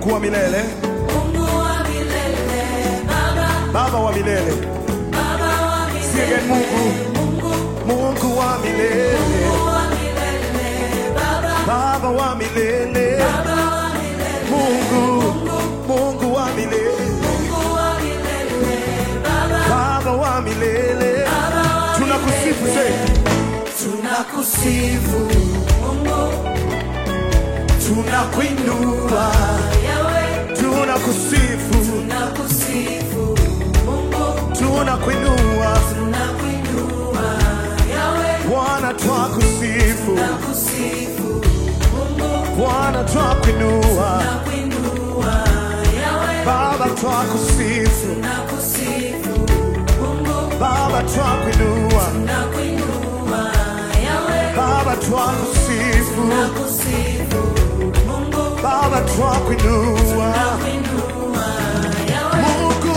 Mungu wa milele, Mungu wa milele, Baba, Baba wa milele, Baba wa Sing again, Mungu, Mungu, Mungu wa milele, Mungu wa milele, Baba, Baba wa milele, Baba wa milele, Mungu, Mungu wa milele, Mungu wa milele, Baba, Baba wa milele, Baba wa tunakusifu milele. sasa, Tunakusifu Mungu, tunakuinua, Yahweh, tunakusifu, tunakusifu Mungu, tunakuinua, tunakuinua Yahweh, Bwana twakusifu, tunakusifu Mungu, Bwana twakuinua, tunakuinua Yahweh, Baba twakusifu, tunakusifu Mungu, Baba twakuinua, tunakuinua Yahweh, Baba twakusifu, tunakusifu Mungu, Baba twakuinua, tunakuinua Yahweh, Mungu,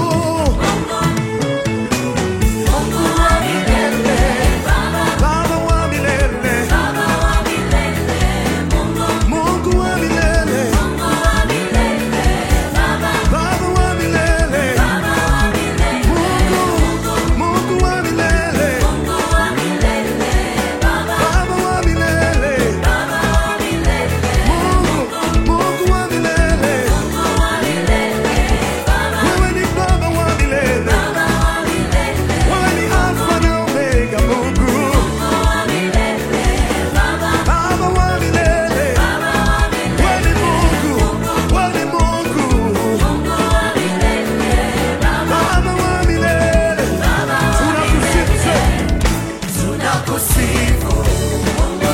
Mungu wa milele, Baba, Baba wa milele, Baba wa milele, Mungu, Mungu wa milele, Mungu wa milele, Baba, Baba wa milele, Baba wa milele, Mungu, Mungu wa milele, Mungu wa milele, Baba, Baba wa milele, Baba wa milele, Mungu, Mungu wa milele, Mungu wa milele, Baba, wewe ni Baba wa milele, Baba wa milele, wewe ni Alfa na Omega, Mungu, Mungu wa milele, Baba, Baba wa milele, Baba wa milele, wewe ni Mungu, wewe ni Mungu, Mungu wa milele, Baba, Baba wa milele, Baba wa tunakusifu sasa. Tunakusifu Mungu,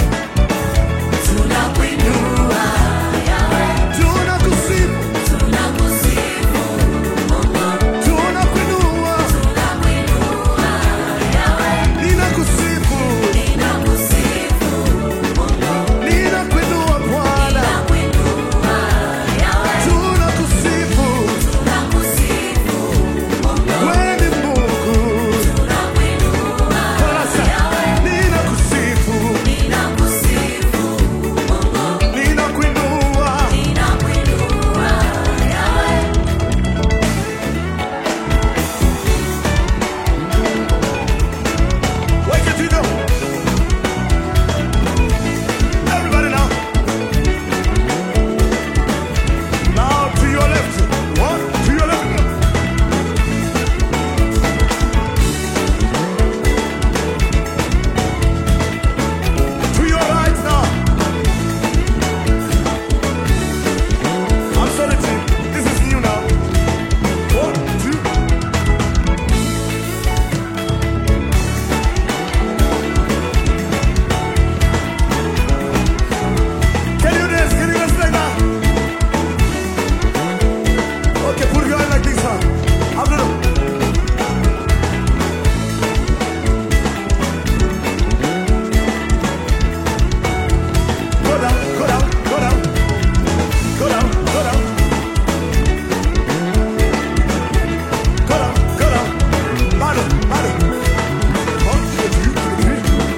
tunakuinua Yahweh, Tunakusifu, tunakusifu Mungu, tunakuinua, tunakuinua Yahweh, ninakusifu, ninakusifu Mungu, ninakuinua Bwana, tunakuinua Yahweh, tunakusifu, tunakusifu Mungu, wewe ni Mungu. tunakuinua Sasa Yahweh, ninakusifu, ninakusifu Mungu, ninakuinua, ninakuinua Yahweh. wake it to know. Everybody now. Now to your left, one to your left. To your right now. I'm sorry, team. This is new now. One, two. Can you dance? Can you dance like that? Okay, put your hand like this, huh? I'm gonna. Go down, go down, go down. Go down, go down. Go down, go down. Mano, mano. One, two, three.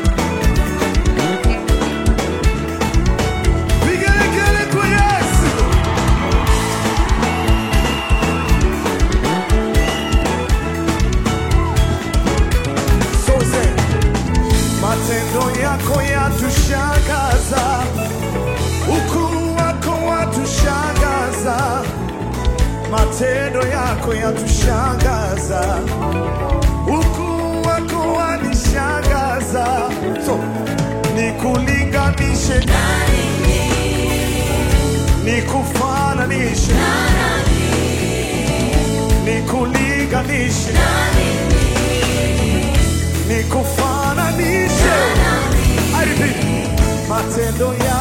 Vigelegele kwa Yesu. So say, matendo yako yatushangaza, ukuu wako watushangaza, matendo yako yatushangaza, ukuu wako wanishangaza. So, nikulinganishe, nikufananishe, nikulinganishe, nikufananishe. I repeat, matendo ya